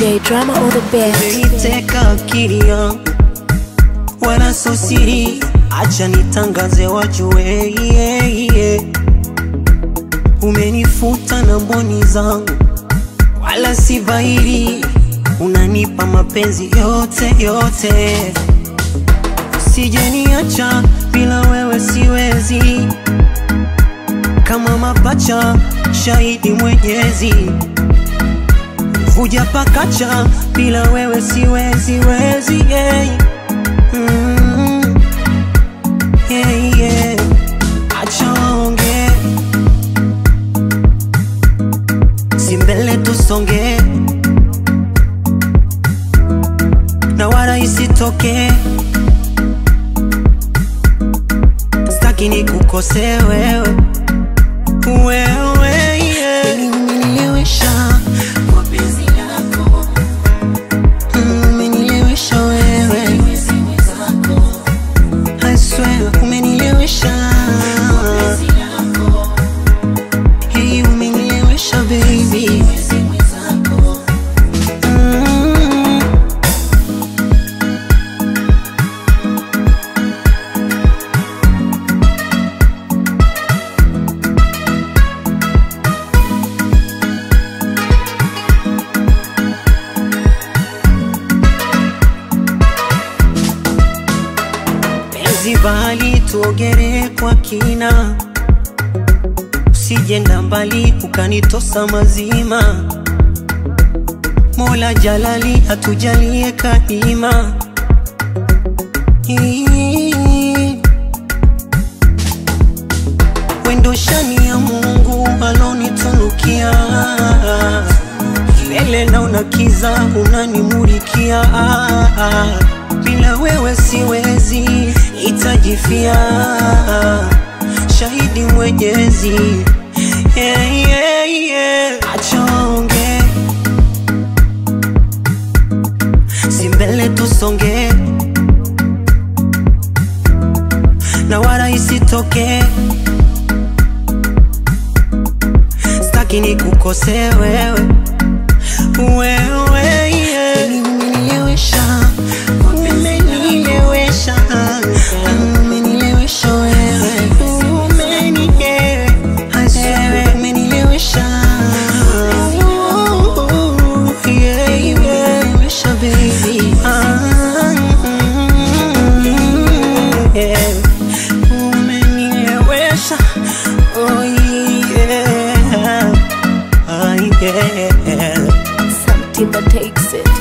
DJ drama on the beat. Umeiteka akili yangu wala so siri, acha nitangaze wajue yeah, yeah. Umenifuta na mboni zangu wala si bahiri, unanipa mapenzi yote yote, usijeniacha bila wewe siwezi, kama mapacha shahidi Mwenyezi vuja pakacha bila wewe siwezi wezi yeah. mm. yeah, yeah. Acha waonge si mbele tusonge na wala isitoke staki ni kukose wewe wewe yeah. Umenielewesha Mm, umenilewesha wewe I swear umenilewesha Hey, umenilewesha baby Mm. penzi bali tuogere kwa kina, usijenda mbali ukanitosa mazima. Mola Jalali atujalie kadima. Ii. Wendo shani ya Mungu alonitunukia Milele naona kiza unanimulikia Bila wewe siwezi itajifia Shahidi mwenyezi yeah, yeah, yeah. Acha waonge si mbele tusonge na wala isitoke staki ni kukose wewe wewe yeah. Umenilewesha, umenilewesha, umenilewesha wewe, umeni- yeah. I swear, umenilewesha. Ooh, yeah, yeah. Umenilewesha, baby. Ah, mm, yeah. Umenilewesha, oh yeah. Ah, yeah. Some Timber takes it.